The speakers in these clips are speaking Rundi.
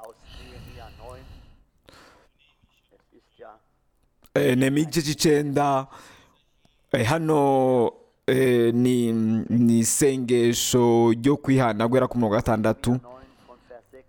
aus Nehemia 9. Es ist ja Eh, nehemiya igice cy'icenda eh, hano eh, ni ni isengesho ryo kwihana guhera ku murongo wa gatandatu 9 von Vers 6.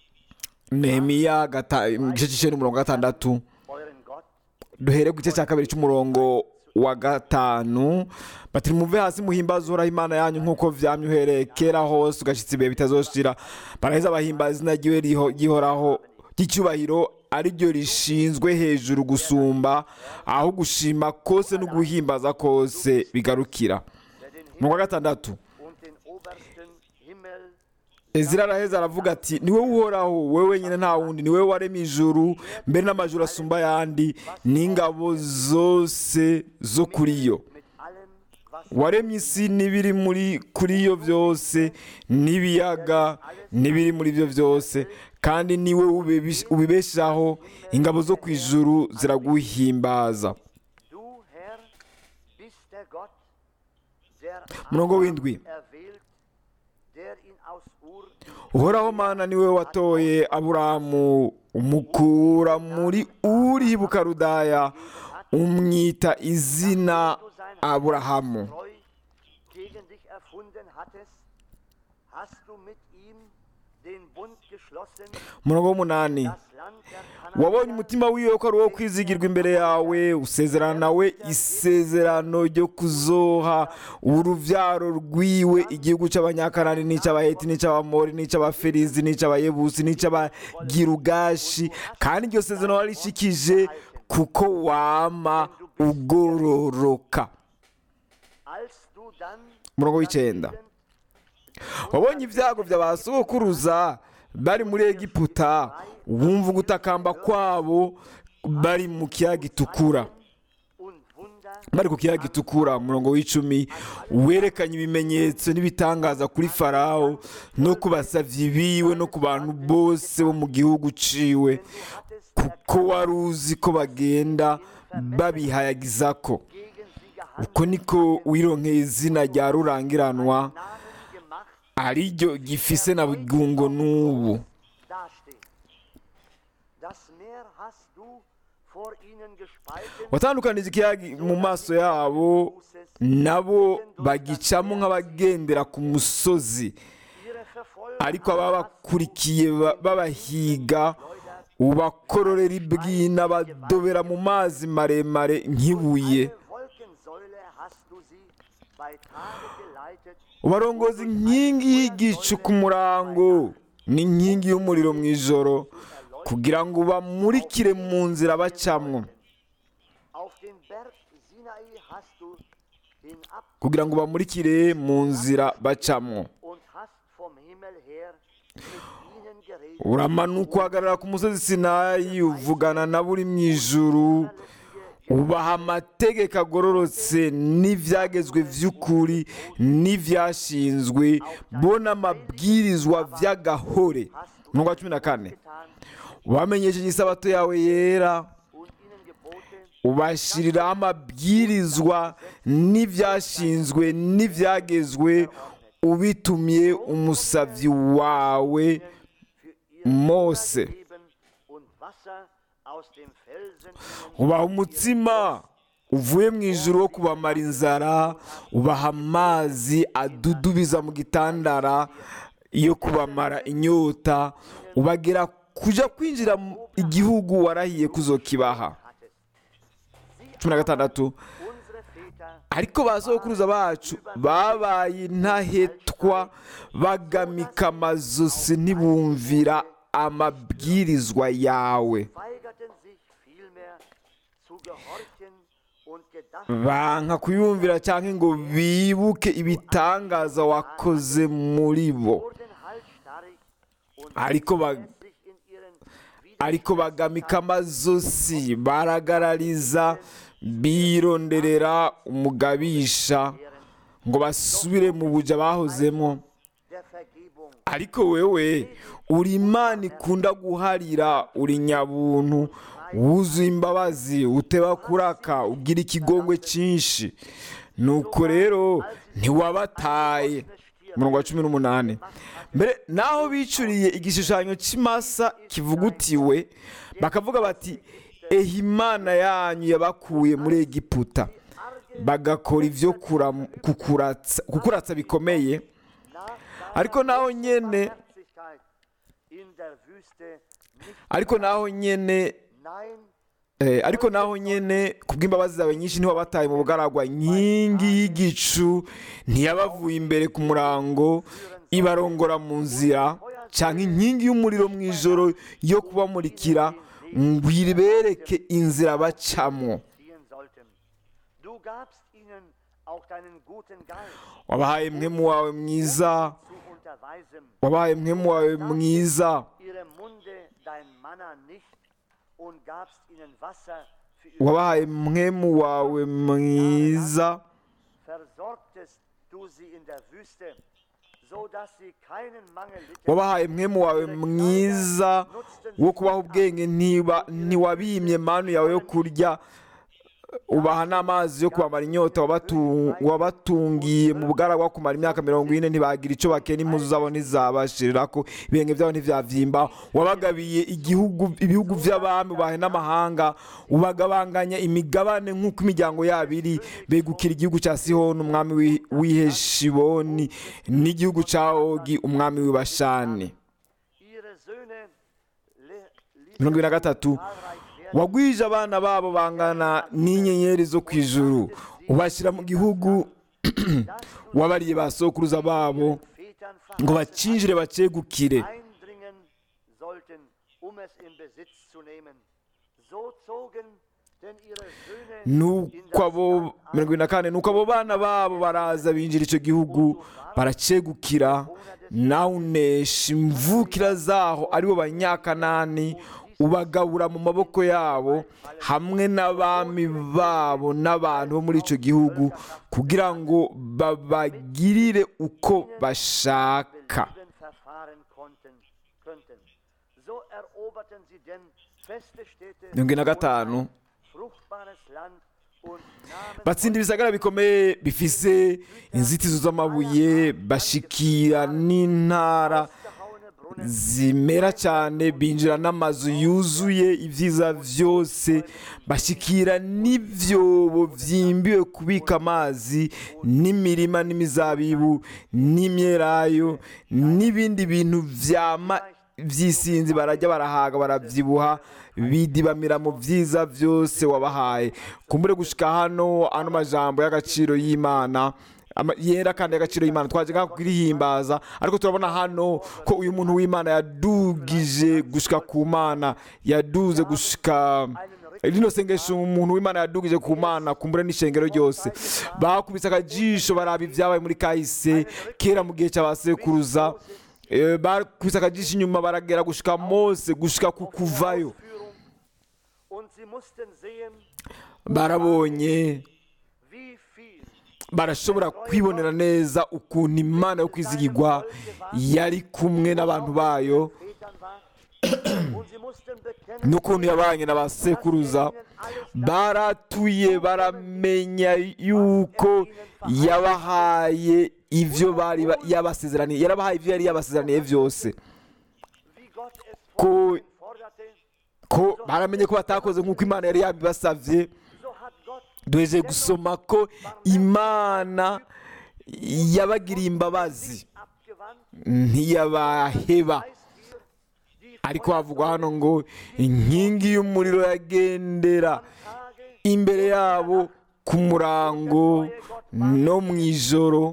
nehemiya gata- igice cy'icenda umurongo wa gatandatu Euren Gott duhere ku gice cya kabiri cy'umurongo wa gatanu bati muve hasi muhimbaze uhoraho imana yanyu nk'uko vyamye uhereye kera hose ugashitsa ibihe bitazoshira baraheza bahimbaza izina ryiwe riho- ryihoraho ry'icyubahiro ari ryo rishinzwe hejuru gusumba aho gushima kose no guhimbaza kose bigarukira der den umurongo wa gatandatu und den obersten Himmel ezira araheza aravuga ati niwe uhoraho wowe wenyine nta wundi niwe waremye ijuru mbere n'amajuru asumba ayandi n'ingabo zose zo kuri yo mit allem, was waremye isi n'ibiri muri kuri yo byose n'ibiyaga n'ibiri muri byo byose kandi niwe ubibish- ubibeshaho ingabo zo ku ijuru ziraguhimbaza du, Herr, bist der Gott, der Murongo Abraham w'indwi. erwählt, der ihn aus Ur uhoraho mana niwe watoye aburamu umukura muri uri bukarudaya umwita izina aburahamu treu gegen dich erfunden hattest, hast du mit ihm den Bund geschlossen, umurongo w'umunani das Land der wabonye Kanaaniter umutima wiwe ko ari uwo kwizigirwa imbere yawe usezerana nawe isezerano ryo kuzoha uruvyaro rwiwe igihugu c'abanyakanani n'icy'abaheti n'icy'abamori n'icy'abaferizi n'icy'abayebusi n'icy'abagirugashi kandi iryo sezerano warishikije kuko wama ugororoka als du dann umurongo w'icenda wabonye ibyago bya ba sokuruza bari muri egiputa wumva ugutakamba kwabo bari mu kiyaga gitukura und Wunder bari ku kiyaga gitukura umurongo w'icumi werekanye ibimenyetso n'ibitangaza kuri farawo no ku basavyi biwe no ku bantu bose bo mu gihugu ciwe kuko wari uzi ko bagenda babihayagizako gegen sie gehandelt, uko niko wironkeye izina rya rurangiranwa Namen gemacht, ariryo gifise na bugungo n'ubu dasteht. Das Meer hast du vor ihnen gespalten, watandukanije ikiyaga mu maso yabo nabo bagicamo nk'abagendera ku musozi ihre Verfolger ariko ababakurikiye ba- babahiga ubakororera ibwina badobera mu mazi maremare nk'ibuye Eine Wolkensäule hast du sie bei Tage geleitet, ubarongoza inkingi y'igicu ku murango n'inkingi y'umuriro mu ijoro kugira ngo bamurikire mu nzira bacamwo auf den Berg Sinai hast du hinab kugira ngo bamurikire mu nzira bacamwo und hast vom Himmel her mit ihnen geredet. uramanuka uhagarara ku musozi sinayi uvugana nabo uri mu ijuru ubaha amategeko agororotse n'ibyagezwe by'ukuri n'ibyashinzwe bo n'amabwirizwa by'agahore umurongo wa cumi na kane wamenyesheje isabato yawe yera und ihnen geboten, ubashiriraho amabwirizwa n'ibyashinzwe n'ibyagezwe ubitumye umusabyi wawe für ihr mose Leben und Wasser aus dem Felsen ihnen ubaha umutsima uvuye mu ijuru wo kubamara inzara ubaha amazi adudubiza mu gitandara yo kubamara inyota ubagera kuja kwinjira mu igihugu warahiye kuzokibaha hattest. cumi na gatandatu Unsere Väter ariko ba sokuruza bacu babaye intahetwa bagamika amazosi ntibumvira amabwirizwa yawe weigerten sich vielmehr zu gehorchen und gedachten banka kuyumvira cyangwa ngo bibuke ibitangaza wakoze muri bo wurden halsstarrig und ariko ba- sich in ihren ariko bagamika amazosi baragarariza bironderera umugabisha ngo basubire mu buja bahozemo der Vergebung ariko wewe uri imana ikunda guharira uri nyabuntu wuzuye imbabazi uteba kuraka ugira ikigongwe cyinshi nuko rero ntiwabataye umurongo wa cumi n'umunani mbere naho bicuriye igishushanyo cy'imasa kivugutiwe bakavuga bati ehe imana yanyu yabakuye muri egiputa bagakora ibyo kuram- kukuratsa kukuratsa bikomeye ariko naho nyene in der Wüste nicht ariko naho nyene nein Eh, ariko naho nyene kubw'imbabazi zawe nyinshi ntiwabataye mu bugaragwa inkingi y'igicu ntiyabavuye imbere ku murango ibarongora mu nzira cyangwa inkingi y'umuriro mu ijoro yo kubamurikira ngo ibereke inzira bacamo ziehen sollten. Du gabst ihnen auch deinen guten Geist wabahaye mwemu wawe mwiza zu unterweisen. wabahaye mwemu wawe mwiza Ihrem Munde dein Manna nicht und gabst ihnen Wasser für ihre wabahaye mwemu wawe mwiza versorgtest du sie in der Wüste, so dass sie keinen Mangel litten. wabahaye mwemu wawe mwiza wo kubaha ubwenge ntiba ntiwabimye manu yawe yo kurya ubaha n'amazi yo kubamara inyota wabatu- wabatungiye mu bugaragwa kumara imyaka mirongo ine ntibagira icyo bakena impuzu zabo ntizabashirira ko ibirenge byabo ntivyavyimba wabagabiye igihugu ibihugu vy'abami ubahe n'amahanga ubagabanganya imigabane nk'uko imiryango yabo iri begukira igihugu ca sihoni umwami w'i- w'iheshiboni n'igihugu ca ogi umwami w'ibashani Ihre Söhne le- ließen mirongo ibiri na gatatu zahlreich werden. wagwije abana babo bangana n'inyenyeri zo ku ijuru ubashyira mu gihugu wabariye ba sokuruza babo Vätern ngo verheißen bacinjire bacegukire eindringen sollten, um es in Besitz zu nehmen. So zogen denn ihre Söhne in nuko das abo Land ein, mirongo ibiri na kane nuko abo bana babo baraza binjira icyo gihugu baracegukira nawe unesha imvukira zaho aribo banyakanani ubagabura mu maboko yabo hamwe n'abami babo n'abantu bo muri icyo gihugu kugira ngo babagirire uko bashaka belieben verfahren konnten, könnten. So eroberten sie denn feste Städte mirongo ine na und gatanu ein fruchtbares Land und nahmen batsinda ibisagara bikomeye bifise inzitizo z'amabuye bashikira n'intara ausgehauene Brunnen zimera cyane binjira n'amazu yuzuye ibyiza byose bashyikira n'ibyobo byimbiwe kubika amazi n'imirima n'imizabibu n'imyelayo n'ibindi bintu byama by'isinzi barajya barahaga barabyibuha bidibamira mu byiza byose wabahaye kumbure gushika hano ano majambo y'agaciro y'imana ama- yera kandi y'agaciro y'imana twaje ngaha kurihimbaza ariko turabona hano ko uyu muntu w'imana yadugije gushika ku mana yaduze gushika rino sengesho umuntu w'imana yadugije ku mana kumbure n'ishengero ryose bakubise akajisho baraba ibyabaye muri kahise kera mu gihe cy'abasekuruza Eh, bakubise akajisho inyuma baragera gushika mose gushika ku kuvayo Führung und sie mussten sehen, barabonye wie viel barashobora kwibonera neza ukuntu imana yo kwizigirwa yari kumwe n'abantu bayo Vätern war und sie mussten bekennen, n'ukuntu yabanye na ba sekuruza baratuye baramenya yuko yabahaye ibyo bari ba- yabasezeraniye yarabahaye ibyo yari yabasezeraniye byose wie Gott es ko forderte, ko baramenye ko batakoze nk'uko imana yari yabibasabye so hat Gott duheje gusoma ko imana yabagiriye imbabazi abgewandt, ntiyabaheba heißt hier, die ariko havugwa hano ngo inkingi y'umuriro yagendera Tage imbere yabo ku murango no mu ijoro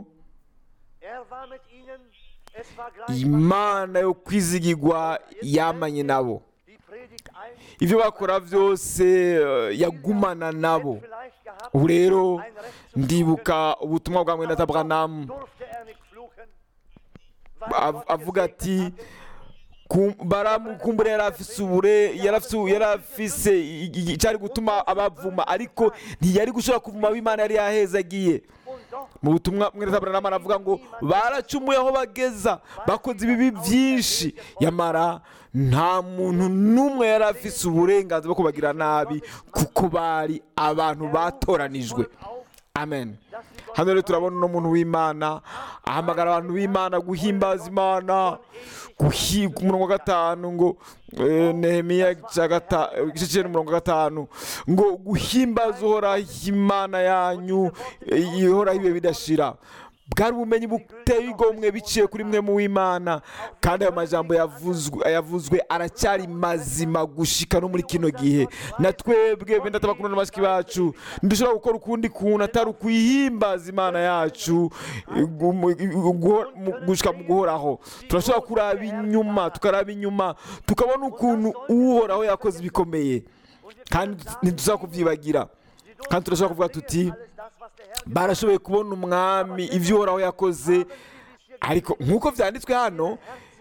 Er war mit ihnen, es war gleich imana yo kwizigirwa yamanye nabo die Predigt ein, ibyo bakora byose eh, yagumana nabo vielleicht gehabt, ubu rero ein Recht zum ndibuka ubutumwa bwa mwene Abraham durfte er nicht fluchen, weil av- Gott avuga gesegnet ati hatte. ku- baramu kumbura yari afise ubure yari afise- yari afise i- i- icyari gutuma abavuma ariko ntiyari gushobora kuvuma abo imana yari yahezagiye Und doch mu butumwa mwene Abraham aravuga ngo baracumuye aho bageza bakoze ibibi byinshi yamara nta muntu n'umwe yari afise uburenganzira bwo kubagira nabi kuko bari abantu batoranijwe auf, amen dass sie Gott hano rero turabona uno muntu w'imana ahamagara abantu b'imana guhimbaza imana guhi- ku murongo wa gatanu ngo eh, nehemiya cya gata- igice cyenda umurongo wa gatanu ngo guhimbaza uhoraho imana yanyu eh, ihoraho ibihe bidashira bwari ubumenyi buteye igomwe biciye kuri mwe mu w'imana kandi ayo majambo yavuzwe yavuzwe aracyari mazima gushika no muri kino gihe na twebwe benda tabakunda na bashiki bacu ntidushobora gukora ukundi kuntu atari ukwihimbaza imana yacu gu- mu- guho- mu- gushika mu guhoraho turashobora kuraba inyuma tukaraba inyuma tukabona ukuntu uhoraho yakoze ibikomeye kandi ntidusaba kubyibagira kandi turashobora kuvuga tuti barashoboye kubona umwami ibyo uhoraho yakoze ariko nk'uko byanditswe hano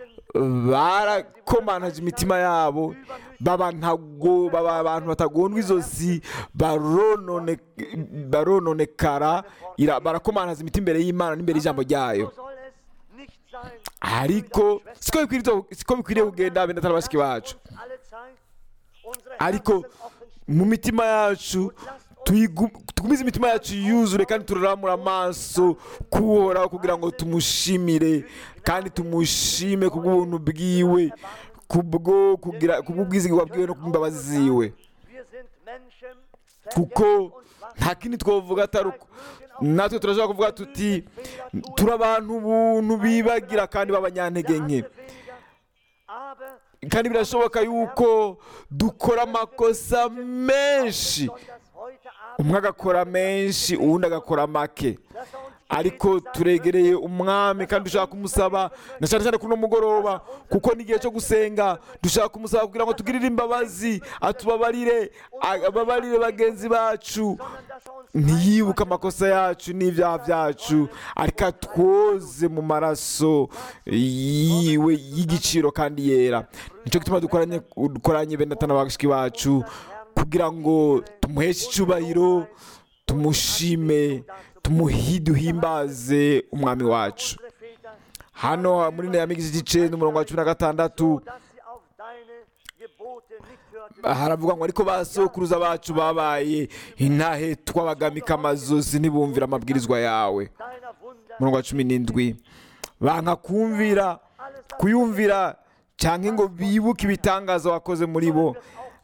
barakomanaje imitima yabo baba ntago baba abantu batagondwa izosi baronone barononekara ira- barakomanaza imitima imbere y'imana n'imbere y'ijambo ryayo So soll es nicht sein. ariko siko bikwiriye siko bikwiriye kugenda benda atari bashiki bacu Alle Zeit unsere ariko Herzen offen mu mitima yacu tuyigu- tugumize imitima yacu yuzure kandi turaramura amaso kuhoraho kugira ngo tumushimire kandi tumushime ku bw'ubuntu bwiwe kubwo kugira kubw'ubwizigirwa bwiwe no kubw'imbabazi ziwe Wir sind Menschen, kuko nta kindi twavuga atari uko natwe turashobora kuvuga tuti turi abantu buntu bibagira kandi b'abanyantege nke aber kandi birashoboka yuko dukora amakosa menshi das heute Abend, umwe agakora menshi uwundi agakora make dass er uns ariko turegereye umwami kandi dushaka kumusaba na cyane cyane kuri uno mugoroba kuko ni igihe cyo gusenga dushaka kumusaba kugira ngo tugirire imbabazi atubabarire ababarire bagenzi bacu dass er uns ntiyibuke amakosa yacu n'ibyaha byacu ariko atwoze mu maraso yiwe y'igiciro kandi yera nicyo gituma dukoranye dukoranye bene atana bashiki bacu kugira ngo tumuheshe icyubahiro tumushime tumuhi duhimbaze umwami wacu unsere Väter, hano muri nehemiya igice n'umurongo wa cumi na gatandatu dass sie auf deine Gebote nicht hörten. haravuga ngo ariko ba sokuruza bacu babaye intahe twabagamika amazozi ntibumvire amabwirizwa yawe Deiner Wunder, umurongo wa cumi n'indwi banka kumvira kuyumvira cyangwa ngo bibuke ibitangaza wakoze muri bo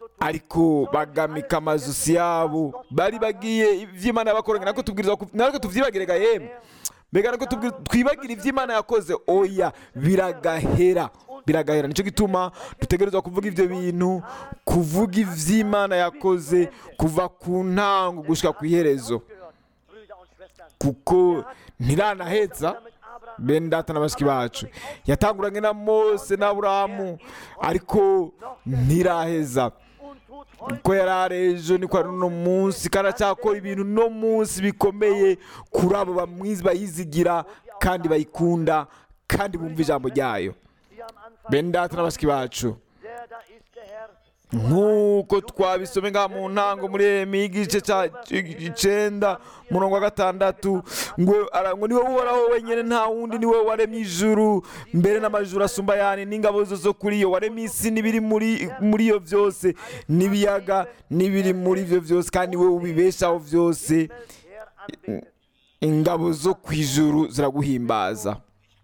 ariko bagamika amazosi yabo bari bagiye iby'imana yabakoranye natwe tubwiriza ku- natwe tubyibagirega yemwe mbega natwe tubwir- twibagire iby'imana yakoze oya biragahera biragahera nicyo gituma dutegerezwa kuvuga ibyo bintu kuvuga iby'imana yakoze kuva ku ntango gushyira ku iherezo gehört, Brüder und Schwestern. kuko ntiranaheza Mit Abraham bene data na bashiki bacu yatanguranye na mose na aburahamu ariko ntiraheza und tut heute uko yari ari ejo niko ari uno munsi kandi aracyakora ibintu uno munsi bikomeye kuri abo bamwizi bayizigira kandi bayikunda kandi bumva ijambo ryayo wie am Anfang, bene data na bashiki bacu der da ist der Herr. nk'uko twabisome ngaha mu ntango muri Yeremiya igice cya icyenda umurongo wa gatandatu ngo ara- ngo niwe uhoraho wenyine nta wundi niwe waremye ijuru mbere n'amajuru asumba yani n'ingabo zo zo kuri yo waremye isi n'ibiri muri muri yo byose n'ibiyaga n'ibiri muri byo byose kandi wowe ubibeshaho byose Herr anbetet. ingabo zo ku ijuru ziraguhimbaza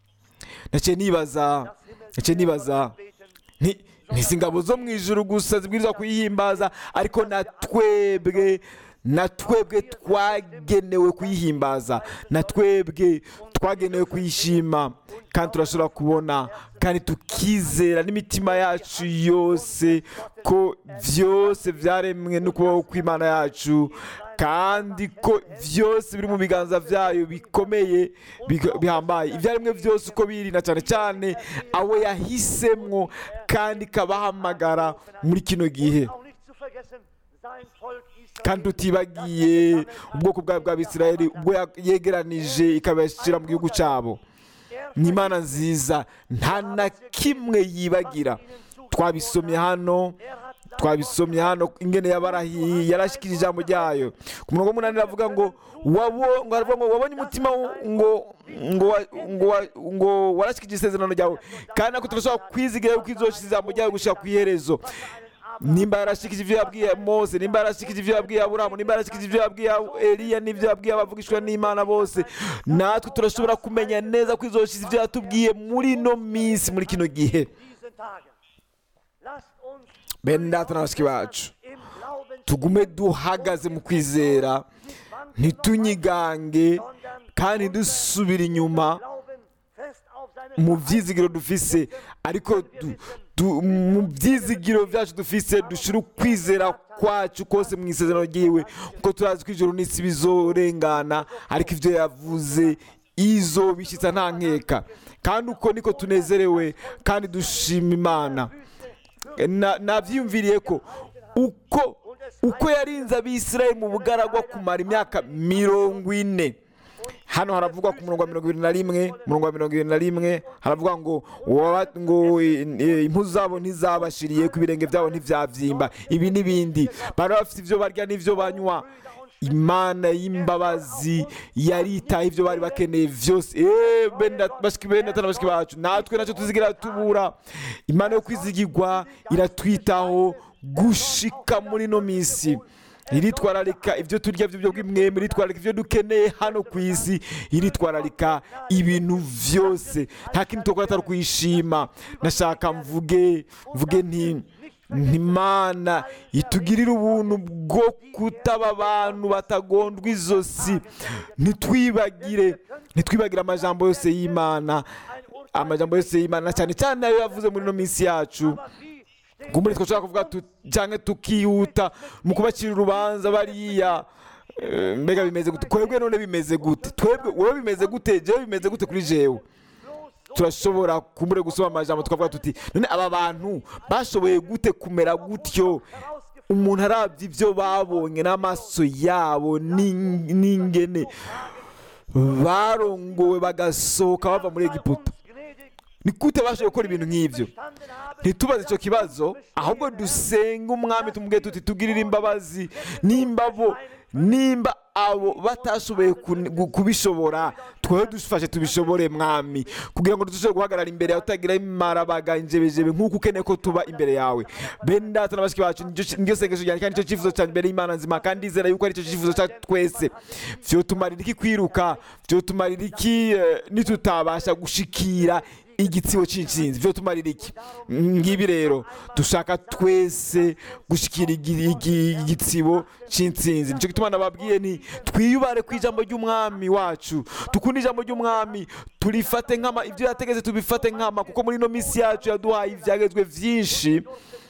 naciye nibaza naciye nibaza nti ntizi ingabo zo mu ijuru gusa zibwirizwa kuyihimbaza ariko na twebwe na twebwe twagenewe kuyihimbaza na twebwe twagenewe kuyishima kandi turashobora kubona kandi tukizera n'imitima yacu yose ko byose byaremwe n'ukuboko kw'imana yacu kandi ko byose biri mu biganza byayo bikomeye biga- bihambaye ibyaremwe byose uko biri na cyane cyane abo yahisemwo kandi ikabahamagara muri kino gihe Auch nicht zu vergessen, sein Volk Israel. kandi tutibagiye ubwoko bwawe bw'abisirayeli ubwo ya- yegeranije ikabashyira mu gihugu cyabo ni imana nziza nta na kimwe yibagira twabisomye hano twabisomye hano ingene yabarahiye yarashyikira ijambo ryayo ku murongo w'umunani aravuga ngo wabo- ngo aravuga ngo wabonye umutima wo- ngo ngo wa- ngo wa- ngo warashyikije isezerano ryawe kandi nako turashobora kwizigira yuko izoshyira ijambo ryawe gushyira ku iherezo nimba yarashikije ibyo yabwiye mose nimba yarashikije ibyo yabwiye aburahamu nimba yarashikije ibyo yabwiye eliya n'ibyo yabwiye abavugishwa n'imana bose natwe turashobora kumenya neza ko izoshize ibyo yatubwiye muri ino minsi muri kino gihe diesen Tagen. Lasst uns bene data na bashiki bacu im Glauben tugume duhagaze mu kwizera ntitunyigange kandi ntidusubire inyuma glauben fest auf seine mu byizigiro dufise ariko du- du- mu byizigiro byacu dufise dushyira ukwizera kwacu kose mu isezerano ryiwe kuko turazi ko ijoro n'isi bizorengana ariko ibyo yavuze izo bishyitsa nta nkeka kandi uko niko tunezerewe kandi dushima imana Na- nabyiyumviriye ko uko uko yarinze abisirayeli mu bugaragwa kumara imyaka mirongo ine hano haravugwa ku murongo wa mirongo irindwi na rimwe umurongo wa mirongo irindwi na rimwe haravuga ngo "Waba- ngo eh, impuzu zabo ntizabashiriye ku birenge byabo ntibyabyimba ibi n'ibindi bari bafite ibyo barya n'ibyo banywa imana y'imbabazi yaritaye ibyo bari bakeneye byose Eh, bene dat- bashiki bene data na bashiki bacu natwe nacyo tuzigira tubura imana yo kwizigirwa iratwitaho gushika muri ino minsi iritwararika ibyo turya by'ubwo bw'imwembe iritwararika ibyo dukeneye hano ku isi iritwararika ibintu byose nta kintu tukora atari kuyishima nashaka mvuge mvuge nti ntimana itugirire ubuntu bwo kutaba abantu batagondwa izosi ntitwibagire ntitwibagire amajambo yose y'imana amajambo yose y'imana cyane cyane ayo yavuze muri ino minsi yacu kumbure twashobora kuvuga tu- cyangwa tukihuta mu kubacira urubanza bariya Eh, mbega bimeze gute twebwe none bimeze gute twebwe wowe bimeze gute jewe bimeze gute kuri jewe turashobora kumbure gusoma amajambo tukavuga tuti none aba bantu bashoboye gute kumera gutyo umuntu arabye ibyo babonye n'amaso yabo n'ing- n'ingene barongowe bagasohoka bava muri egiputa ni gute bashoboye gukora ibintu nk'ibyo ntitubaze icyo kibazo ahubwo dusenge umwami tumubwire tuti tugirire imbabazi nimba bo nimba abo batashoboye kun- gu- kubishobora twowe dufashe tubishobore mwami kugira ngo dushobore guhagarara imbere yawe utagira imarabaga injebejebe nk'uko ukeneye ko tuba imbere yawe bene data na bashiki bacu niryo- niryo sengesho ryanjye kandi nicyo cyifuzo cyanjye imbere y'imana nzima kandi ndizera yuko aricyo cyifuzo cyacu twese vyotumarira iki kwiruka vyotumarira iki eh, nitutabasha gushikira igitsibo cy'intsinzi byo tumarira iki ngibi rero dushaka twese gushyikira igi- igi- igitsibo cy'intsinzi nicyo gituma nababwiye ni twiyubare ku ijambo ry'umwami wacu dukunde ijambo ry'umwami turifate nkama ibyo yategetse tubifate nkama kuko muri ino minsi yacu yaduhaye ibyagezwe byinshi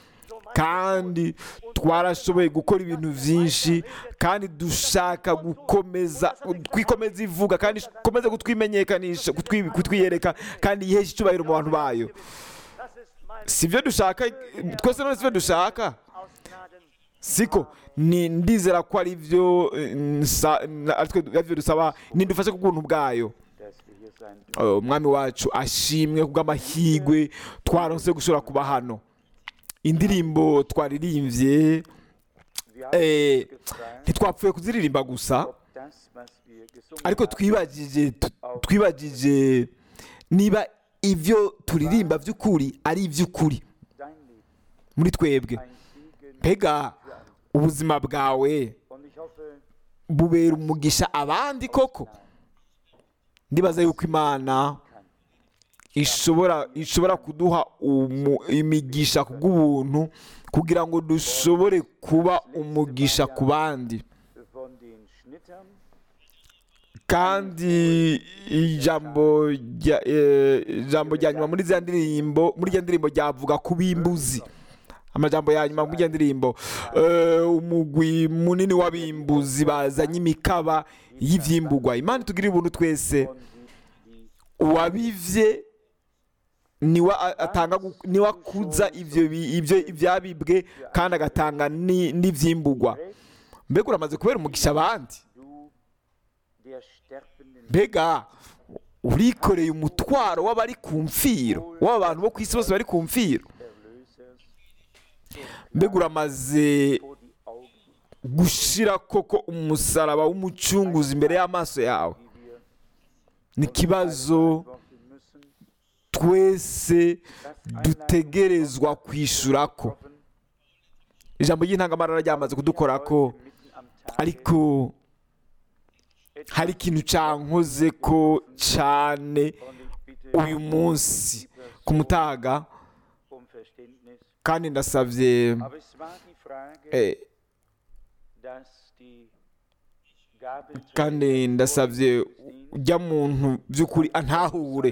kandi twarashoboye gukora ibintu byinshi kandi dushaka gukomeza kwikomeza ivuga kandi ikomeze kutwimenyekanisha kutwi- kutwiyereka kandi yihesha icyubahiro mu bantu bayo Das ist mein si byo dushaka twese none si byo dushaka aus Gnaden. siko ni ndizera ko ari byo eh, nsa- na- ari twe- ari byo dusaba nidufashe ku bw'ubuntu bwayo dass wir hier sein Uh, umwami wacu ashimwe kubw'amahigwe twaronse gushobora kuba hano indirimbo twaririmbye Wir haben eh, uns gefragt, ntitwapfuye kuziririmba gusa ob das, was wir gesungen ariko haben, twibagije tu- twibagije niba ibyo turirimba by'ukuri ari iby'ukuri dein Leben muri twebwe ein Segen mbega für andere. ubuzima bwawe Und ich hoffe, bubera umugisha abandi koko ndibaza yuko imana ishobora ishobora kuduha umu- imigisha ku bw'ubuntu kugira ngo dushobore kuba umugisha ku bandi von den Schnittern kandi ijambo rya eh, ijambo rya nyuma muri za ndirimbo muri iyo ndirimbo ryavuga ku bimbuzi amajambo ya nyuma muri iyo ndirimbo eh, umugwi munini w'abimbuzi bazanye imikaba y'ivyimbugwa imana itugirire ubuntu twese von die, die uwabivye niwe a- atanga gu- niwe akuza ivyo bi- ivyo ivyabibwe kandi agatanga ni- n'ivyimbugwa recht mbega uramaze kubera umugisha abandi du der sterbenden mbega urikoreye umutwaro w'abari ku mfiro w'aba bantu bo ku isi bose bari ku mfiro Erlösers mbega uramaze vor die Augen, gushira koko umusaraba w'umucunguzi imbere y'amaso yawe die wir ni ikibazo beantworten müssen, twese dutegerezwa kwishurako hoffen, ijambo ry'intangamarara ryamaze kudukora ko mitten am Tage ariko etwas hari ikintu cankoze ko cane und ich bitte uyu munsi ku mutaga um Verständnis. kandi ndasavye Aber es war die Frage, eh, dass die Gabelträger kandi ndasavye ujya muntu by'ukuri antahure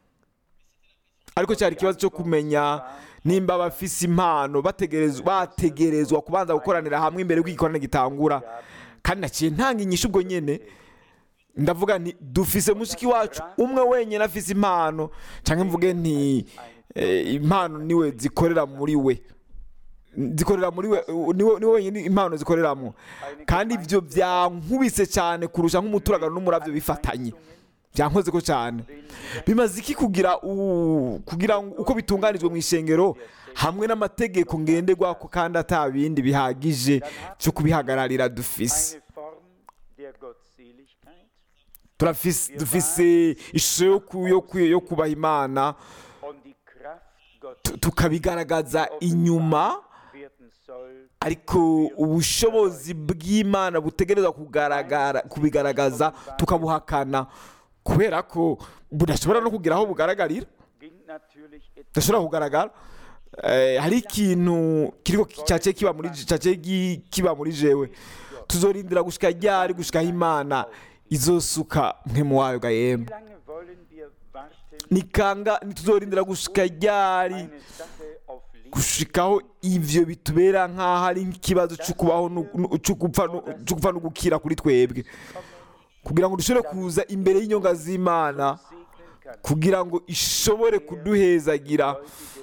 ariko cyari ikibazo cyo kumenya nimba abafise impano bategerezwa bategerezwa kubanza gukoranira hamwe imbere y'uko igikorane gitangura kandi naciye ntanga inyishu ubwo nyene ndavuga nti dufise mushiki wacu umwe wenyine afise impano cyangwa mvuge nti eh, impano niwe zikorera muri we zikorera muri we niwe niwe wenyine impano zikoreramo kandi ibyo byankubise cyane kurusha nk'umuturagano n'umurabyo bifatanye byankoze ko cyane bimaze iki kugira u- kugira ngo uko bitunganijwe mu ishengero hamwe n'amategeko ngenderwako kandi atabindi bihagije cyo kubihagararira dufise eine Form der Gottseligkeit turafise dufise ishusho yo ku- yo ku- yo kubaha imana und die Kraft Gottes tu- tukabigaragaza inyuma werden soll ariko ubushobozi bw'imana butegerezwa kugaragara kubigaragaza tukabuhakana kubera ko budashobora no kugira aho bugaragarira ging natürlich etwas budashobora kugaragara Eh, hari ikintu kiriko cyace kiba muri cyace gi- kiba muri jewe tuzorindira gushika ryari gushikaho imana izosuka mpemu wayo ga yemwe Wie lange wollen wir warten, nikanga ntituzorindira gushika ryari eine Sache auf Liebe gushikaho ivyo bitubera nk'aho ari nk'ikibazo cyo kubaho nu- nu- cyo gupfa nu- cyo gupfa no gukira kuri twebwe kugira ngo dushobore kuza imbere y'inyonga z'imana segnen kann? kugira ngo ishobore kuduhezagira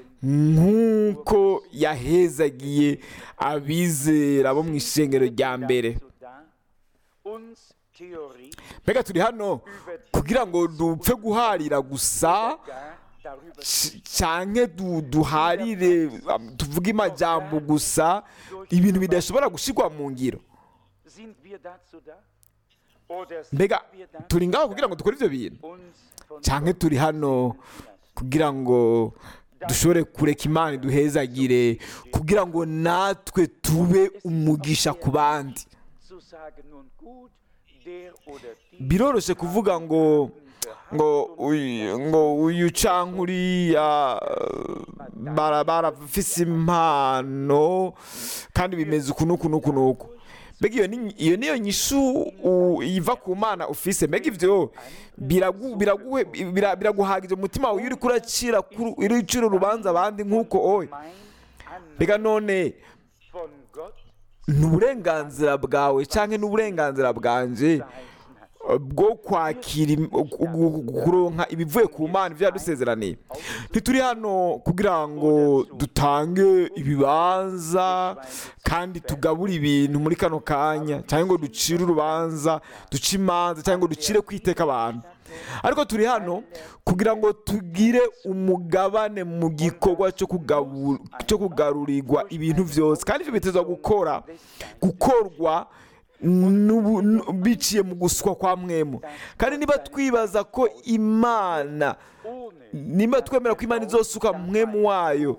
nk'uko yahezagiye abizera bo mu ishengero rya mbere Dazu da, uns Theorie mbega turi hano kugira ngo dupfe guharira gusa gar darüber c- canke du- duharire um, tuvuge amajambo gusa ibintu bidashobora gushirwa mu ngiro sind wir dazu da? Oder sind mbega wir dazu turi ngaho da, kugira ngo dukore ivyo bintu uns von canke turi hano kugira ngo dushobore kureka imana iduhezagire kugira ngo natwe tube umugisha ku bandi zu sagen, nun gut, der oder die biroroshe kuvuga ngo ngo uyu ngo uyu canke uriya eh, bara- barafise impano kandi bimeze uku n'uku n'uku n'uku mbega iyo ni iyo niyo nyishu u- iva ku mana ufise mbega ivyo biragu- biraguhe- bira- biraguhagije umutima wawe iyo uriko uracira kuru- uri ucira urubanza abandi nk'uko oye mein Anliegen mbega none von Gott ni uburenganzira bwawe canke n'uburenganzira bwanje verheißen hat. bwo kwakira im- gu- gu- kuronka ibivuye ku mana ibyo yadusezeraniye ntituri hano kugira ngo dutange ibibanza kandi tugabure ibintu muri kano kanya cyangwa ngo ducire urubanza duce imanza cyangwa ngo ducire kwiteka abantu ariko turi hano kugira ngo tugire umugabane mu gikorwa cyo kugabu- cyo kugarurirwa ibintu byose kandi ibyo bitezwa gukora gukorwa n'ubu- n- biciye mu guswa kwa mwemu kandi niba twibaza ko imana Ohne nimba twemera ko imana izosuka mwemu wayo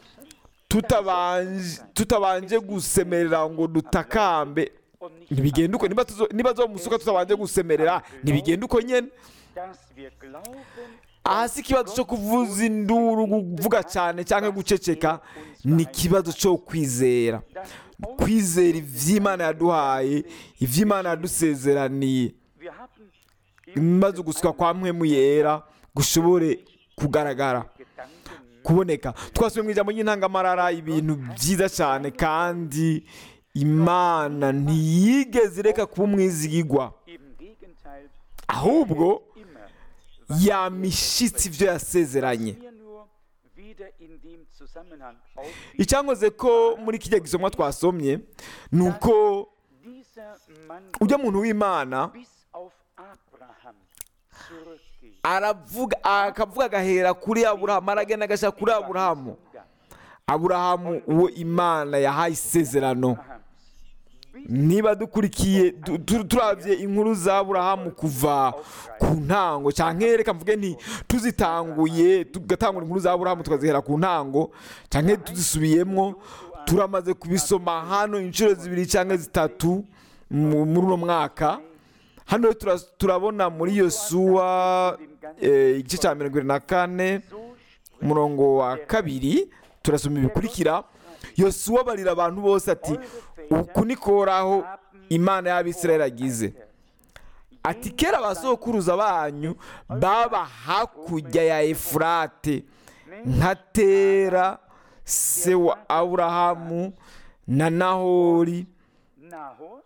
tutabanje tutabanje gusemerera ngo dutakambe und nicht ntibigenda uko niba tuzo- niba zomusuka tutabanje gusemerera ntibigenda uko nyene dass wir glauben, aha si ikibazo cyo kuvuza induru kuvuga cyane cyangwa guceceka ni ikibazo cyo kwizera dass uns, kwizera ivy'imana yaduhaye ivy'imana yadusezeraniye wir haben maze uguswa kwa mpwemu yera gushobore kugaragara Gedanken kuboneka twasubiye mu ijambo ry'intangamarara ibintu byiza cyane kandi imana ntiyigeze ireka kuba umwizigigwa im Gegenteil ahubwo immer yamishitse ibyo yasezeranye mir nur wieder in dem Zusammenhang auffiel, icyankoze ko muri kijya gisomwa twasomye ni uko dieser Mann ujya muntu w'imana bis auf Abraham zurückgeht. aravuga akavuga agahera kuri aburahamu aragenda agashyira kuri aburahamu aburahamu uwo imana yahaye isezerano Abrahams. Bis niba dukurikiye du- tu- turabye inkuru za aburahamu kuva ku ntango cyangwa reka mvuge nti tuzitanguye tugatangura inkuru za aburahamu tukazihera ku ntango cyangwa tuzisubiyemo turamaze kubisoma hano inshuro zibiri cyangwa zitatu mu- muri uno mwaka hano rero tura- turabona muri yosuwa eh, igice cya mirongo irindwi na kane So umurongo wa kabiri turasoma ibikurikira yosuwa abarira abantu bose ati uku ni koraho imana y'abisirayeli agize ati kera abasokuruza banyu baba hakurya ya efurate nka tera se wa aburahamu na nahori Nahos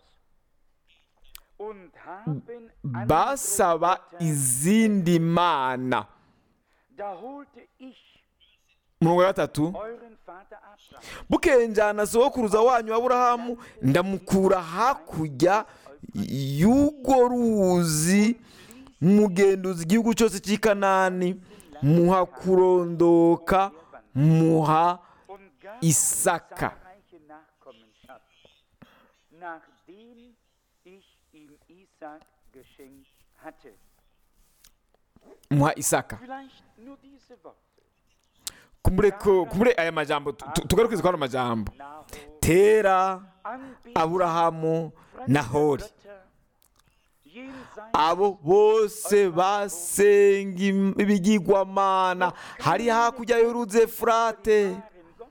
und haben andere basaba Götter. izindi mana Da holte ich umurongo wa gatatu euren Vater Abraham bukeye njyana sokuruza wanyu aburahamu ndamukura hakurya y'urwo ruzi mugenduza igihugu cyose cy'i kanani muha kurondoka muha und gab Isaka. zahlreiche Nachkommenschaft, nachdem ich ihm Isaac geschenkt hatte. muha isaka Vielleicht nur diese Worte. kumbure ko kumbure aya majambo tu- tu- tugarukize kuri ano majambo Nahor, tera Anbetung aburahamu nahori Götter, jenseits abo bose basenga im- ibigirwamana hari hakurya y'uruzi efurate wahren Gott.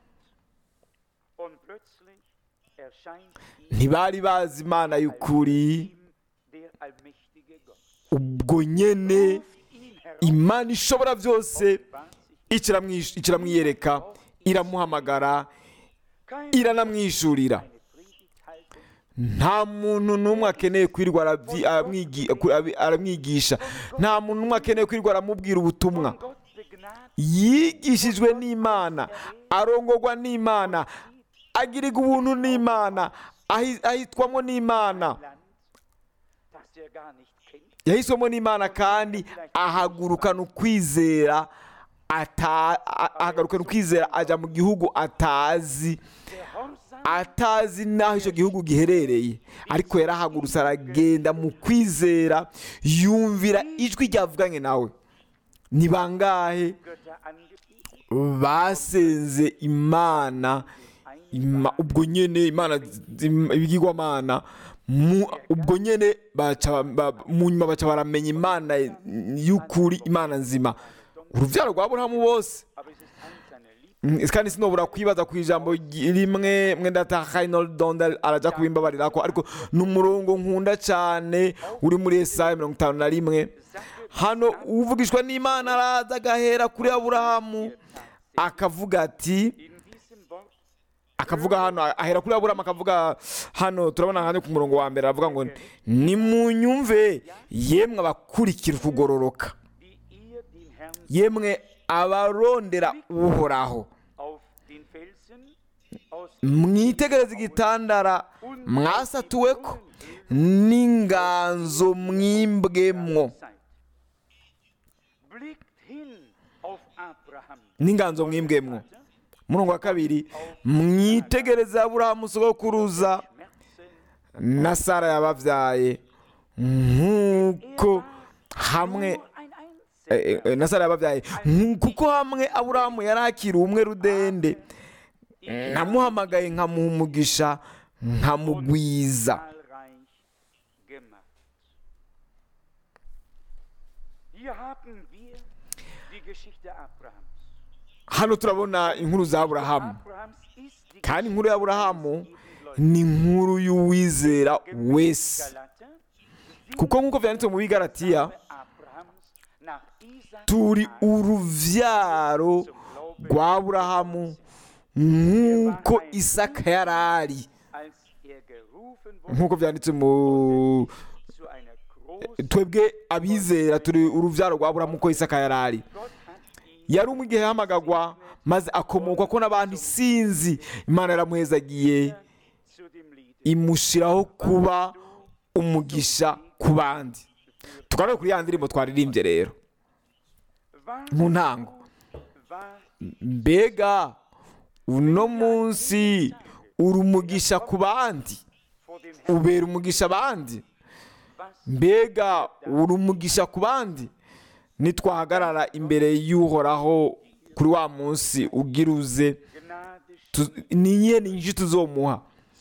Und plötzlich erscheint ihm ntibari bazi imana y'ukuri der allmächtige Gott. ubwo nyene Ruft ihn herauf, imana ishobora byose bahnt sich ikiramwish- ikiramwiyereka iramuhamagara kein iranamwishurira eine Predigt halten, nta muntu n'umwe akeneye kwirirwa arabyi- aramwigi- abi- aramwigisha nta muntu n'umwe akeneye kwirirwa aramubwira ubutumwa von Gott begnadigt yigishijwe n'imana arongorwa n'imana agirirwa ubuntu n'imana ahi- ahitwamo n'imana Land, das er gar nicht kennt. yahiswemo n'imana kandi ahagurukana ukwizera ata- a- ahagurukana ukwizera ajya mu gihugu atazi Gehorsam atazi n'aho icyo gihugu giherereye ariko yarahagurutse aragenda mu kwizera yumvira ijwi ryavuganye nawe ni bangahe Götter angebetet, basenze imana Ima- ubwo nyene imana zim- ibigirwamana mu- ubwo nyene baca- ba- mu nyuma baca baramenya imana y'ukuri imana nzima urubyaro rwa burahamu bose aber es ist eins seiner Lieb Mm, kandi sinobura kwibaza ku ijambo ry- rimwe mwenda donda araja kubimbabarira ko ariko ni umurongo nkunda cyane uri muri esaya mirongo itanu na rimwe hano uvugishwa n'imana araza agahera kuri aburahamu akavuga ati in diesem Wort akavuga hano ahera kuri aburahamu akavuga hano turabona hano ku murongo wa mbere aravuga ngo nimunyumve yemwe abakurikira ukugororoka wie ihr den Herrn yemwe abarondera uhoraho auf den Felsen aus mwitegereze igitandara mwasatuwe ko n'inganzo mwimbwemwo seid. Blickt hin auf Abraham. n'inganzo mwimbwemwo murongo wa kabiri mwitegereze aburahamu sogokuruza Schmerzen. na sara yababyaye nk'uko hamwe Nur ein Einzelner. eh, eh, na sara yababyaye Nk- kuko hamwe aburahamu yari akiri umwe rudende namuhamagaye nkamuha umugisha nkamugwiza zahlreich gemacht. Hier haben wir die Geschichte Abrahams. hano turabona inkuru za aburahamu Abrahams ist die kandi inkuru ya aburahamu Geschichte eines ni inkuru y'uwizera Gläubigen. wese Galater, kuko nk'uko byanditse mu bigaratiya Abrahams nach Isaak turi uruvyaro rwa aburahamu nk'uko isaka yari ari als er gerufen wurde nk'uko byanditse mu zu einer großen twebwe abizera turi uruvyaro rwa aburahamu uko isaka yari ari Gott hat ihn yari umwe igihe yahamagagwa maze akomokwa ko n'abantu isinzi imana yaramuhezagiye zu dem Lied imushiraho kuba umugisha ku bandi tugarure kuri ya ndirimbo twaririmbye rero war mu ntango war mbega uno munsi uri umugisha ku bandi vor dem Herrn ubera umugisha abandi was mbega uri umugisha ku bandi nitwahagarara imbere y'uhoraho kuri wa munsi ugira uze Gnade tu- ni iyihe ni nyinshi tuzomuha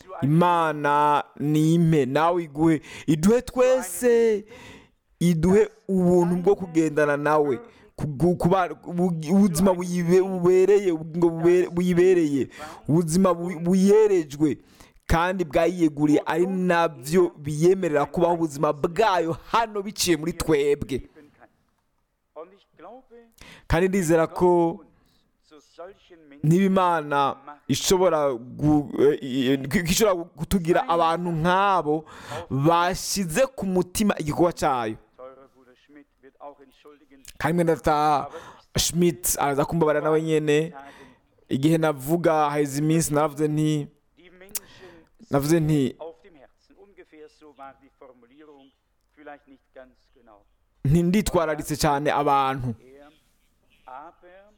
imana ni impe nawe iguhe iduhe twese iduhe ubuntu bwo kugendana nawe kugu- kuba- bu- ubuzima buyibe- bubereye ubugingo bubere- buyibereye ubuzima bu- buyerejwe kandi bwayiyeguriye ari nabyo biyemerera kubaho ubuzima bwayo hano biciye muri twebwe geben kann. Und ich glaube, kandi ndizera ko uns zu solchen Menschen niba imana ishobora gu- eh, eh, ko ishobora kutugira abantu nk'abo bashyize ku mutima igikorwa cyayo teurer Bruder Schmidt wird auch entschuldigen. kandi mwenda data schmidt araza kumbabarira nawe nyene Tagen igihe navuga haheze iminsi naravuze nti die Menschen navuze nti auf dem Herzen. Ungefähr so war die Formulierung, vielleicht nicht ganz genau. nti nditwararitse cyane abantu Er, aber,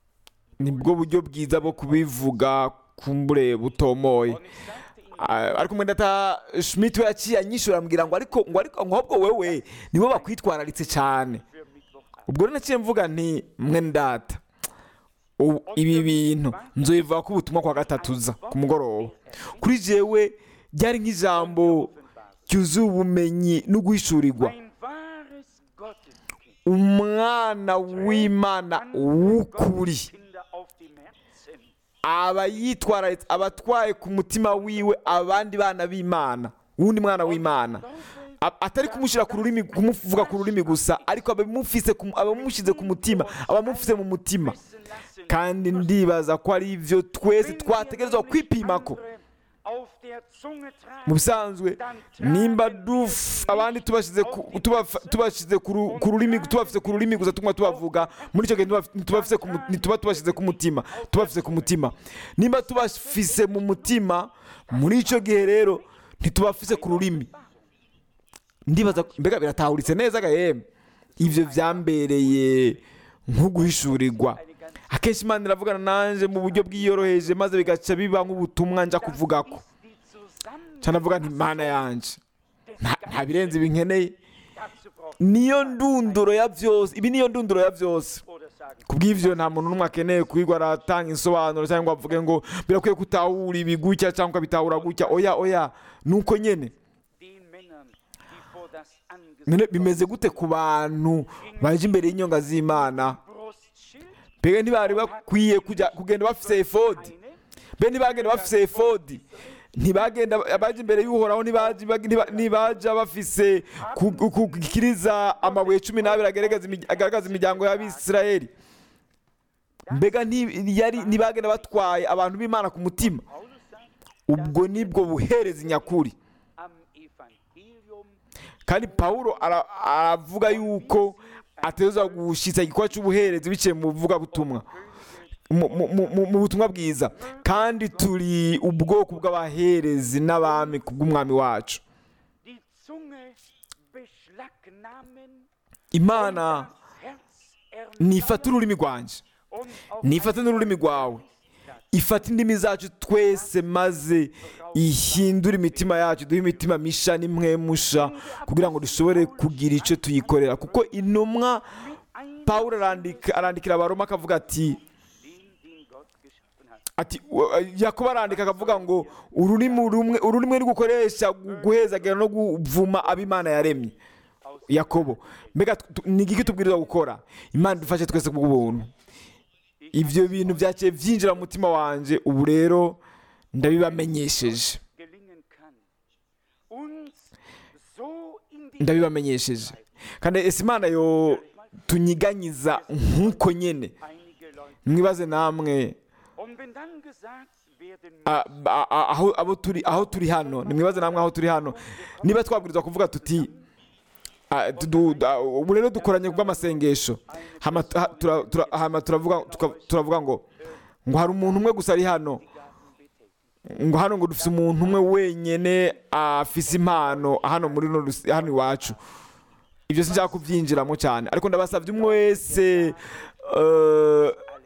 nibwo buryo bwiza bwo kubivuga kumbure butomoye und ich sagte Ihnen, Ah, ariko mwenda data schmidt we yaciye anyishura ambwira ngo ariko ngo ariko ngo ahubwo wewe nibo bakwitwararitse cyane für Mittwochabend. ubwo rero naciye mvuga nti mwene data ubu ibi bintu nzobivuga ko ubutumwa kwa gatatu uza ku mugoroba kuri jewe ryari nk'ijambo ryuzuye ubumenyi no guhishurirwa Ein wahres Gotteskind. umwana w'imana w'ukuri Kinder auf dem Herzen. aba yitwararitse aba atwaye ku mutima wiwe abandi bana b'imana wundi mwana w'imana A- atari kumushyira ku rurimi kumuvuga ku rurimi gusa ariko abamufise ku- abamushyize ku mutima abamufise mu mutima Wissen lassen, kandi ndibaza ko ari ibyo twese twategerezwa kwipima ko auf der Zunge tragen, mu bisanzwe nimba duf abandi tubashyize ku- tubafa- tubashyize ku ru- ku rurimi tubafise ku rurimi gusa tuguma tubavuga muri icyo gihe ntituba- ntitubafise ku mu- ntituba tubashyize ku mutima tubafise ku mutima nimba tubafise mu mutima muri icyo gihe rero ntitubafise ku rurimi ndibaza mbega biratahuritse neza gahembe ibyo byambereye nko guhishurirwa akenshi imana iravugana nanjye mu buryo bwiyoroheje maze bigaca biba nk'ubutumwa njya kuvuga ko die zusammen cyane avuga nti mana yanjye nta- nta birenze ibi nkeneye dazu braucht niyo ndunduro ya byose ibi niyo ndunduro ya byose oder sagen, ku bw'ibyo nta muntu n'umwe akeneye kwigwa aratanga insobanuro cyangwa ngo avuge ngo birakwiye kutahura ibi gutya cyangwa bitahura gutya oya oya ni uko nyine den Männern, die vor das None Angesicht bimeze gute ku bantu baje imbere y'inyonga z'imana Brustschild, mbega ntibari bakwiye kujya kugenda bafise efodi eine, mbe ntibagenda bafise efodi ntibagenda abaje imbere y'uhoraho ntibaje ntiba- ntibaja bafise ku- ku- kukiriza amabuye cumi n'abiri agaragaza imi- agaragaza imiryango y'abisirayeli mbega nti- yari- ntibagenda batwaye abantu b'imana ku mutima Paulus sagt, ubwo nibwo buherezi nyakuri am Evangelium kandi pawulo ara- aravuga yuko ateza gushyitsa igikorwa cy'ubuherezi biciye mu buvugabutumwa mu- mu- mu mu- mu butumwa bwiza kandi turi ubwoko bw'abaherezi n'abami ku bw'umwami wacu die Zunge beschlagnahmen, imana das Herz nifata ururimi rwanjye und auf nifate n'ururimi rwawe ifata indimi zacu twese maze ihindure imitima yacu duhe imitima misha n'imwemusha kugira ngo dushobore kugira icyo tuyikorera kuko intumwa ein pawulo arandika arandikira abaroma akavuga ati den, den Gott geschaffen hat. ati wa- yakobo arandika akavuga ngo ururimi rumwe ururimi rugukoresha guhezagira no kuvuma ab'imana yaremye yakobo mbega tu- tu- ni igiki tubwirizwa gukora imana idufashe twese ku bw'ubuntu ibyo bintu byaciye byinjira mu mutima wanjye ubu rero ndabibamenyesheje gelingen kann, uns so in die ndabibamenyesheje kandi ese imana yo tunyiganyiza nk'uko nyine einige Leute. mwibaze namwe Und wenn dann gesagt werden a- a- a- aho abo turi aho turi hano nimwibaze namwe aho turi hano niba twabwirizwa kuvuga tuti ah, tu- du- da- ubu rero dukoranye kubw'amasengesho hama tu- ha- tura- tura- hama turavuga tuka- turavuga ngo ngo hari umuntu umwe gusa ari hano ngo hano ngo dufite umuntu umwe wenyine afise impano hano muri runo rus- hano iwacu ibyo sinshaka kubyinjiramo cyane ariko ndabasabye umwe wese eh,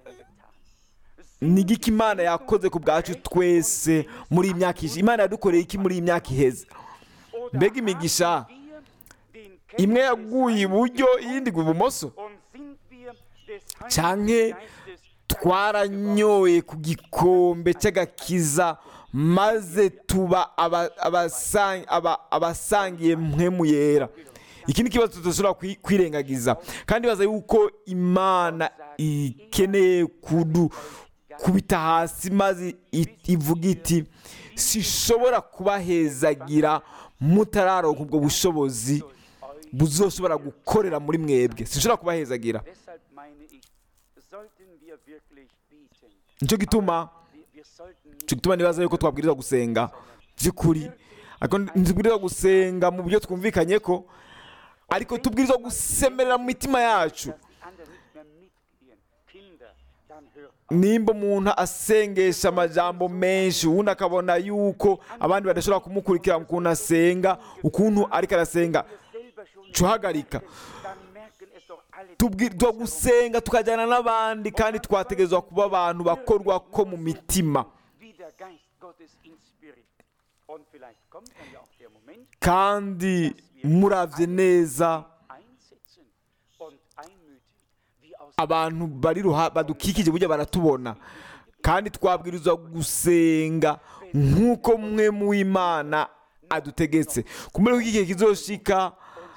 ni igiki imana yakoze ku bwacu twese muri iyi myaka ishize imana yadukoreye iki muri iyi myaka iheze oder mbega imigisha haben wir den imwe Kenntnis yaguye iburyo iyindi igwa ibumoso und sind wir des Canke Heiligen Geistes twaranyoye ku gikombe cy'agakiza maze tuba aba- abasang- aba- abasangiye mpwemu yera iki ni ikibazo tudashobora kwi- kwirengagiza kandi baza yuko imana ikeneye kudu kubita hasi maze i- ivuga iti sishobora kubahezagira mutararonka ubwo bushobozi buzoshobora gukorera muri mwebwe sinshobora kubahezagira Deshalb meine ich, sollten wir wirklich bieten. nicyo gituma Wir, wir sollten nicht nicyo gituma nibaza yuko twabwirizwa gusenga by'ukuri ariko ntitubwirizwa gusenga mu buryo twumvikanye ko ariko tubwirizwa gusemerera mu mitima yacu dass die anderen nicht mehr mitgehen. Kinder, dann hört nimba umuntu asengesha amajambo menshi ubundi akabona yuko abandi badashobora kumukurikira ukuntu asenga ukuntu ariko arasenga selber schon cuhagarika dann merken es doch alle tubwirizwa gusenga tukajyana n'abandi kandi twategerezwa kuba abantu bakorwa ko mu mitima wie der Geist Gottes inspiriert. Und vielleicht kommt dann ja auch der Moment, kandi muravye neza einsetzen und einmütig, wie aus abantu bari ruha badukikije burya baratubona kandi twabwirizwa gusenga nk'uko mwe mu imana adutegetse kumenya ko igihe kizoshika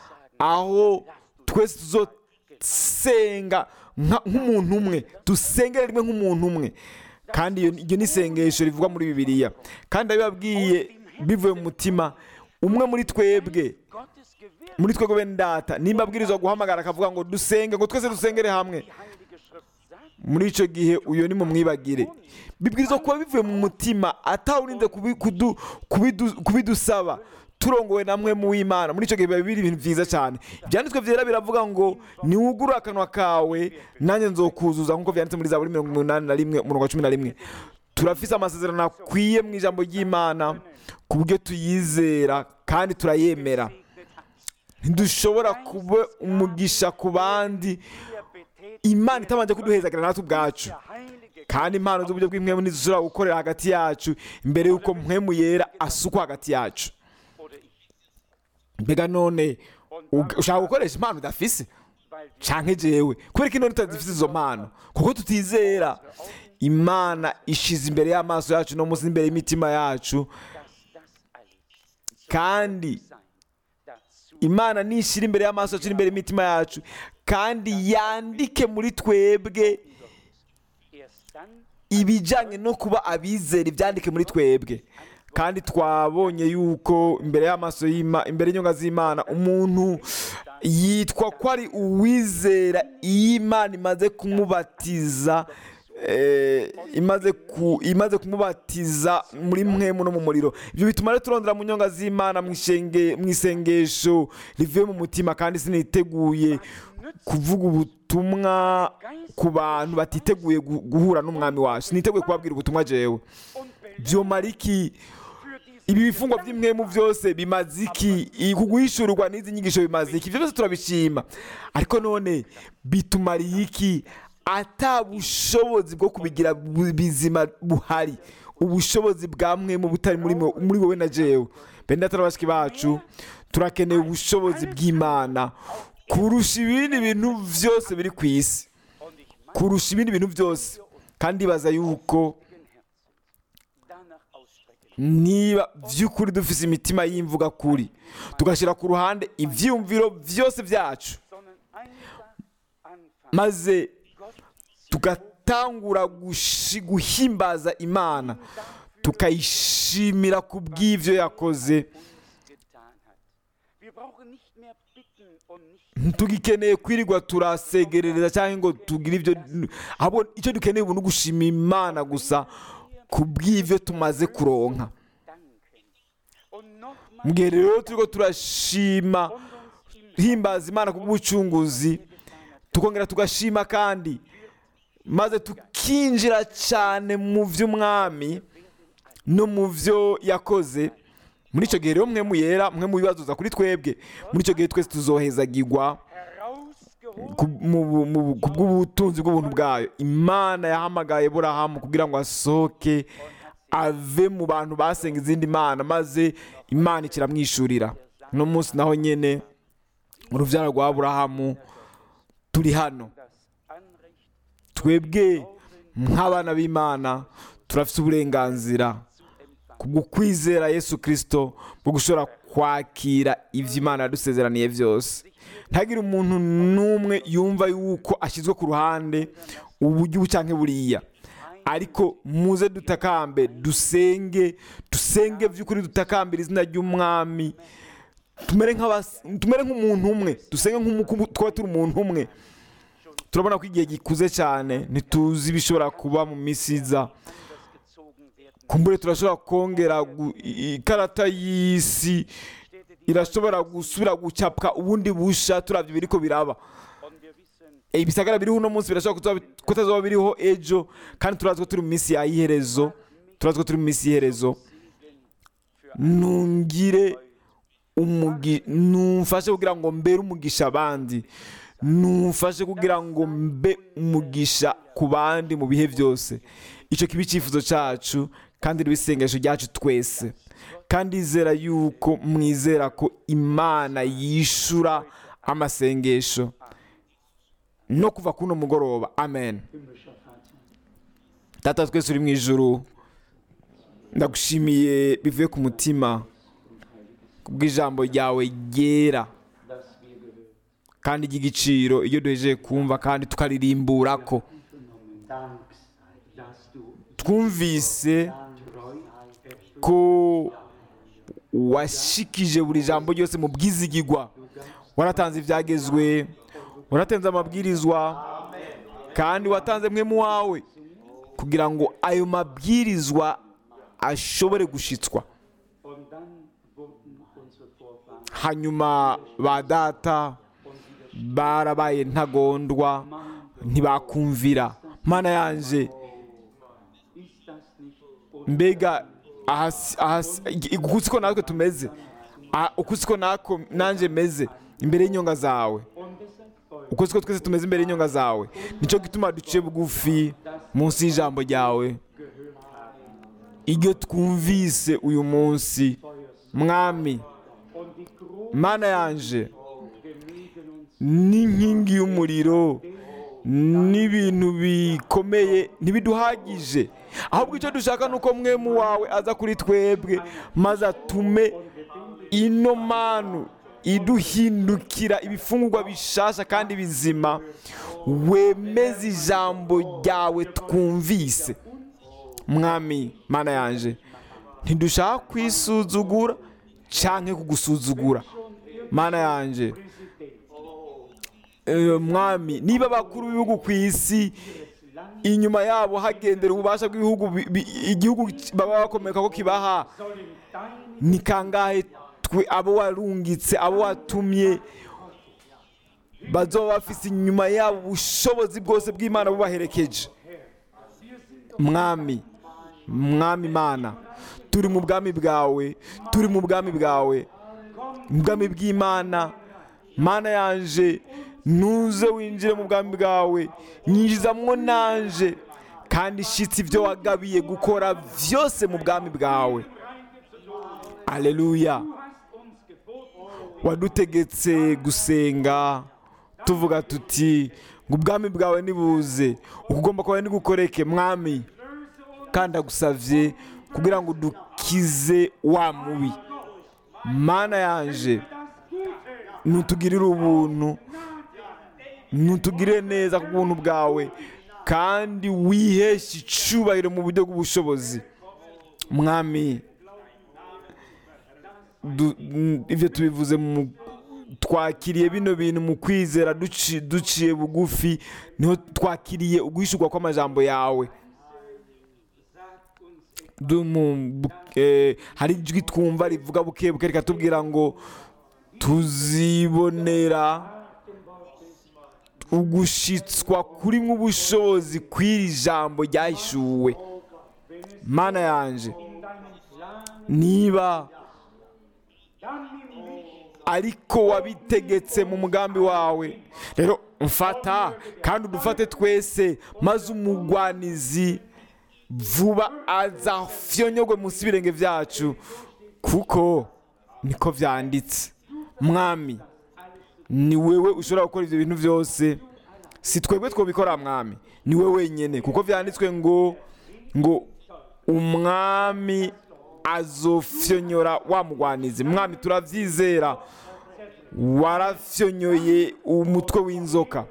aho twese tuzosenga nka- nk'umuntu umwe dusengere rimwe nk'umuntu umwe kandi iyo iryo ni isengesho rivugwa muri bibiliya kandi ndabibabwiye bivuye mu mutima umwe muri twebwe Gottes Gewirr, muri twebwe bene data nimba abwirizwa guhamagara akavuga ngo dusenge ngo twese dusengere hamwe die Heilige Schrift sagt, muri icyo gihe uyo ni mu mwibagire bibwirizwa kuba bivuye mu mutima atawurinze kubi- kudu- kubidu- kubidusaba turongowe namwe mu w'imana muri icyo gihe biba biri ibintu byiza cyane ibyanditswe byera biravuga ngo niwugure akanwa kawe nanjye nzokuzuza nk'uko byanditse muri zaburi mirongo inani na rimwe umurongo wa cumi na rimwe turafise amasezerano akwiye mu ijambo ry'imana ku buryo tuyizera kandi turayemera ntidushobora kuba umugisha ku bandi wir betätigen imana itabanje kuduhezagira natwe ubwacu der Heilige kandi impano z'uburyo bw'impwemu ntizishobora gukorera hagati yacu mbere y'uko mpwemu yera asukwa hagati yacu oder ich. mbega none ug- ushaka gukoresha impano udafise Weil wir canke jewe kubera ko ino tutazifise izo mpano kuko tutizera imana ishize imbere y'amaso yacu no munsi n'imbere y'imitima yacu dass das alles kandi sein dazu imana nishira imbere y'amaso yacu n'imbere y'imitima yacu kandi yandike muri twebwe erst dann ibijyanye no kuba abizera ibyandike muri twebwe kandi twabonye yuko imbere y'amaso y'Ima- imbere y'inyunga z'imana umuntu yitwa ko ari uwizera iyo imana imaze kumubatiza eh, imaze ku- imaze kumubatiza muri mwemu no mu muriro ibyo bituma rero turondera mu nyonga z'imana mu ishenge- mu isengesho rivuye mu mutima kandi siniteguye kuvuga ubutumwa ku bantu batiteguye gu- guhura n'umwami wacu siniteguye kubabwira ubutumwa jewe und byomara iki für diese ibi bifungwa by'imwemu byose bimaze iki I- kuguhishurirwa n'izi nyigisho bimaze iki ibyo byose turabishima ariko none bitumariye iki ata bushobozi bwo kubigira bu- bizima buhari ubushobozi bwa mwemu butari muri mwe- muri wowe na jewe bene data na bashiki bacu turakeneye ubushobozi bw'imana kurusha ibindi bintu byose biri ku isi und ich meine kurusha ibindi bintu byose kandi baza yuko Herzen danach ausstrecken. niba by'ukuri dufite imitima y'imvuga kuri tugashyira ku ruhande ibyiyumviro byose byacu sondern einfach anfangen, maze Gott tugatangura gushi- guhimbaza imana tukayishimira ku bw'ibyo yakoze uns getan hat. Wir brauchen nicht mehr bitten und nicht ntitugikeneye kwirirwa turasegerereza cyangwa ngo tugire ibyo ahubwo icyo dukeneye ubu ni ugushima imana gusa ku bw'ibyo tumaze kuronka danken. Und nochmal mu gihe rero turiko turashima und uns im himbaza imana ku bw'ubucunguzi tukongera tugashima kandi maze tukinjira cyane mu by'umwami no mu byo yakoze muri icyo gihe rero mwe muyera mwe mu bibazoza kuri twebwe muri icyo gihe twese tuzohezagirwa herausgeholt ku mu- mu- ku bw'ubutunzi bw'ubuntu bwayo imana yahamagaye burahamu kugira ngo asohoke ave mu bantu basenga izindi mana maze imana ikiramwishurira uno munsi naho nyine urubyaro rwa burahamu turi hano das Anrecht twebwe Glauben nk'abana b'imana turafite uburenganzira kubwo kwizera yesu kirisito bwo gushobora kwakira ibyo imana yadusezeraniye byose ntagire umuntu n'umwe yumva yuko ashyizwe ku ruhande uburyo ubu cyangwa buriya ariko muze dutakambe dusenge dusenge by'ukuri dutakambira izina ry'umwami tumere nk'abas- tumere nk'umuntu umwe dusenge nk'uko twaba turi umuntu umwe turabona ko igihe gikuze cyane ntituzi ibishobora kuba mu minsi iza gezogen werden. kumbure turashobora kongera gu- i- ikarata y'isi irashobora gusubira gucapwa ubundi busha turabyo biriko biraba Und wir wissen, Eh, ibisagara biriho uno munsi birashobora kuzoba- kutazoba biriho ejo kandi turazi ko turi mu minsi ya iherezo turazi ko turi mu minsi y'iherezo nungire umugi numfashe kugira ngo mbere umugisha abandi numfashe kugira ngo mbe umugisha ku bandi mu bihe byose icyo kiba icyifuzo cyacu kandi riba isengesho ryacu twese kandi izera yuko mwizera ko imana yishura amasengesho no kuva kuno mugoroba amen data twese uri mu ijuru ndagushimiye bivuye ku mutima kubw'ijambo ryawe ryera kandi ry'igiciro iyo duhejeje kumva kandi tukaririmbura ko Dank sei, dass du twumvise Treuheit ko washikije buri jambo ryose mu bwizigigwa waratanze ibyagezwe waratanze amabwirizwa kandi watanze mwe mu wawe kugira ngo ayo mabwirizwa ashobore gushitswa Und dann wurden unsere Vorfahren hanyuma ba data barabaye ntagondwa ntibakumvira mana yanje ist das nicht mbega ahasi- ahasi- ig- uku siko natwe tumeze Ah, uku siko nako nanjye meze imbere y'inyonga zawe und deshalb folgt uko siko twese tumeze imbere y'inyonga zawe nicyo gituma duciye bugufi munsi y'ijambo ryawe iryo twumvise uyu munsi mwami und die Krone mana yanje gemieden uns n'inkingi y'umuriro n'ibintu bikomeye ntibiduhagije ahubwo icyo dushaka ni uko mwe mu wawe aza kuri twebwe maze atume ino manu iduhindukira ibifungurwa bishasha kandi bizima wemeze ijambo ryawe twumvise mwami mana yanje ntidushaka kwisuzugura cyangwa kugusuzugura mana yanje Eh, mwami niba abakuru b'ibihugu ku isi inyuma yabo hagendera ububasha bw'ibihugu bi- bi- igihugu baba bakomeka ko kibaha ni kangahe twe abo warungitse abo watumye bazoba bafise inyuma yabo ubushobozi bwose bw'imana bubaherekeje mwami mwami mana turi mu bwami bwawe turi mu bwami bwawe mu bwami bw'imana mana yanje nuze winjire mu bwami bwawe nyinjizamwo nanje kandi shitsi ibyo wagabiye gukora byose mu bwami bwawe aleluya wadutegetse gusenga tuvuga tuti ngo ubwami bwawe nibuze ukugomba kwawe nigukoreke mwami kandi agusavye kugira ngo dukize wa mubi mana yanje nutugirire ubuntu nutugirire neza ku buntu bwawe kandi wiheshe icubahiro mu buryo bw'ubushobozi mwami du- n- ibyo tubivuze mu twakiriye bino bintu mu kwizera duci- duciye bugufi niho twakiriye uguhishurwa kw'amajambo yawe Du- mu- bu- eh, hari ijwi twumva rivuga buke buke rikatubwira ngo tuzibonera ugushitswa kurimwo ubushobozi kw'iri jambo ryahishuwe mana yanje niba ariko wabitegetse mu mugambi wawe rero mfata kandi udufate twese maze umugwanizi vuba azafyonyogwe munsi y'ibirenge byacu kuko niko byanditse mwami ni wewe ushobora gukora ibyo bintu byose si twebwe twobikora mwami ni we wenyine kuko byanditswe ngo ngo umwami azofyonyora wa mugwanizi mwami turabyizera warafyonyoye umutwe w'inzoka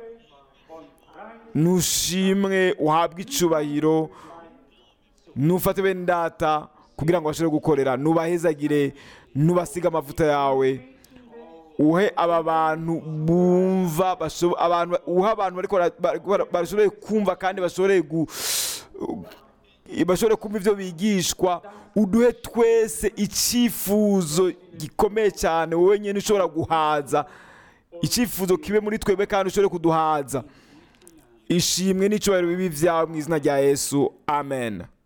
nushimwe uhabwe icubahiro nufate bene data kugira ngo bashobore gukorera nubahezagire nubasiga amavuta yawe uhe aba bantu bumva bashobo- abantu uha abantu bariko bara- bara- bara- bashoboye kumva kandi bashobore gu bashobore kumva ibyo bigishwa uduhe twese icyifuzo gikomeye cyane wowe nyine ushobora guhaza icyifuzo kibe muri twebwe kandi ushobore kuduhaza ishimwe n'icyubahiro bibi byawe mu izina rya yesu amen